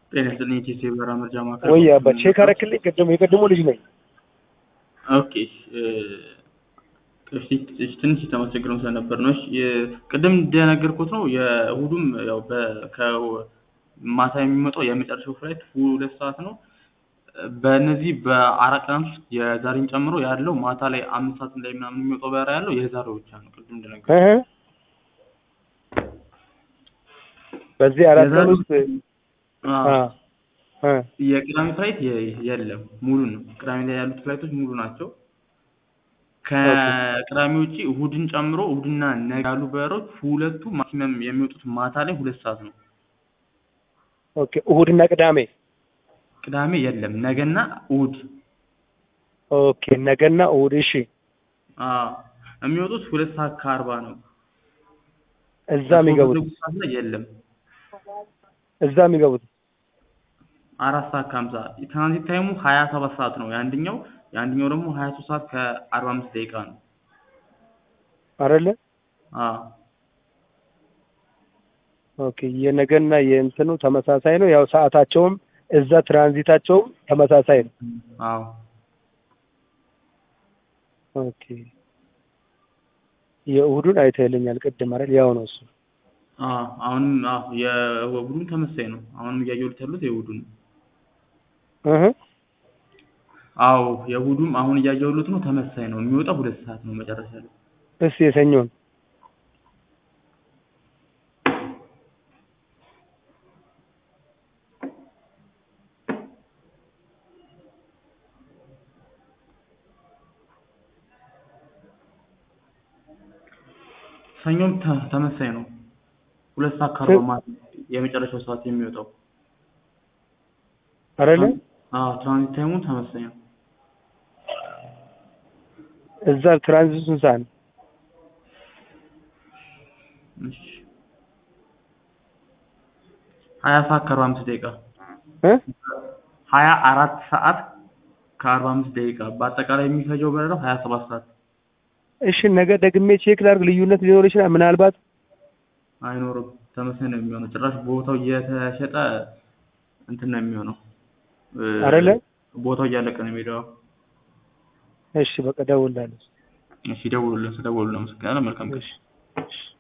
ጤና ይስጥልኝ የቴቴ በራ መርጃ ማዕከል ወይ አባ ቼክ አረክልኝ? ቅድም የቅድሞ ልጅ ነኝ። ኦኬ እሺ ትንሽ የተመሰግነው ስለነበር ነው። እሺ ቅድም እንደነገርኩት ነው የእሁዱም ያው ከማታ የሚመጣው የመጨረሻው ፍላይት ሁለት ሰዓት ነው። በእነዚህ በአራት ቀናት ውስጥ የዛሬን ጨምሮ ያለው ማታ ላይ አምስት ሰዓት ላይ ምናምን የሚወጣው በራ ያለው የዛሬው ብቻ ነው። ቅድም እንደነገርኩት እህ በዚህ አራት ቀን ውስጥ አዎ። አ አ የቅዳሜ ፍላይት የ- የለም ሙሉ ነው። ቅዳሜ ላይ ያሉት ፍላይቶች ሙሉ ናቸው። ከቅዳሜ ውጪ እሁድን ጨምሮ እሁድና ነገ ያሉ በሮች ሁለቱ ማክሲመም የሚወጡት ማታ ላይ ሁለት ሰዓት ነው። ኦኬ እሁድና ቅዳሜ ቅዳሜ የለም፣ ነገና እሁድ ኦኬ ነገና እሁድ እሺ አዎ የሚወጡት ሁለት ሰዓት ከአርባ ነው። እዛ የሚገቡት በሶስት ሰዓት ላይ የለም እዛ የሚገቡት አራት ሰዓት ከሀምሳ ትራንዚት ታይሙ ሀያ ሰባት ሰዓት ነው የአንደኛው የአንደኛው ደግሞ ሀያ ሶስት ሰዓት ከአርባ አምስት ደቂቃ ነው። አይደለ አዎ ኦኬ የነገና የእንትኑ ተመሳሳይ ነው። ያው ሰዓታቸውም እዛ ትራንዚታቸውም ተመሳሳይ ነው። አዎ ኦኬ የእሁዱን አይተህልኛል ቅድም አይደል? ያው ነው እሱ። አዎ አሁንም አዎ የእሁዱም ተመሳሳይ ነው። አሁንም እያየሁት ያሉት የእሁዱን ነው። እህ አዎ የእሁዱም አሁን እያየሁት ነው ተመሳሳይ ነው። የሚወጣው ሁለት ሰዓት ነው መጨረሻ ላይ። እስኪ የሰኞን ሰኞም ተ- ተመሳሳይ ነው። ሁለት ሰዓት ከአርባ ማለት ነው የመጨረሻው ሰዓት የሚወጣው። አይደለ? አዎ ትራንዚት ታይሙ ተመሳሳይ ነው። እዛ ትራንዚቱ ስንት ሰዓት ነው? እሺ ሀያ ሰዓት ከአርባ አምስት ደቂቃ እ ሀያ አራት ሰዓት ከአርባ አምስት ደቂቃ በአጠቃላይ የሚፈጀው በረራው ሀያ ሰባት ሰዓት እሺ ነገ ደግሜ ቼክ ላድርግ። ልዩነት ሊኖር ይችላል ምናልባት አይኖርም። ተመሳሳይ ነው የሚሆነው። ጭራሽ ቦታው እየተሸጠ እንትን ነው የሚሆነው እ፣ አይደለ? ቦታው እያለቀ ነው የሚሄደው። እሺ በቃ ደውላለሁ። እሺ ደውሉልን። ስለደወሉልን አመሰግናለሁ። መልካም ቀን። እሺ እሺ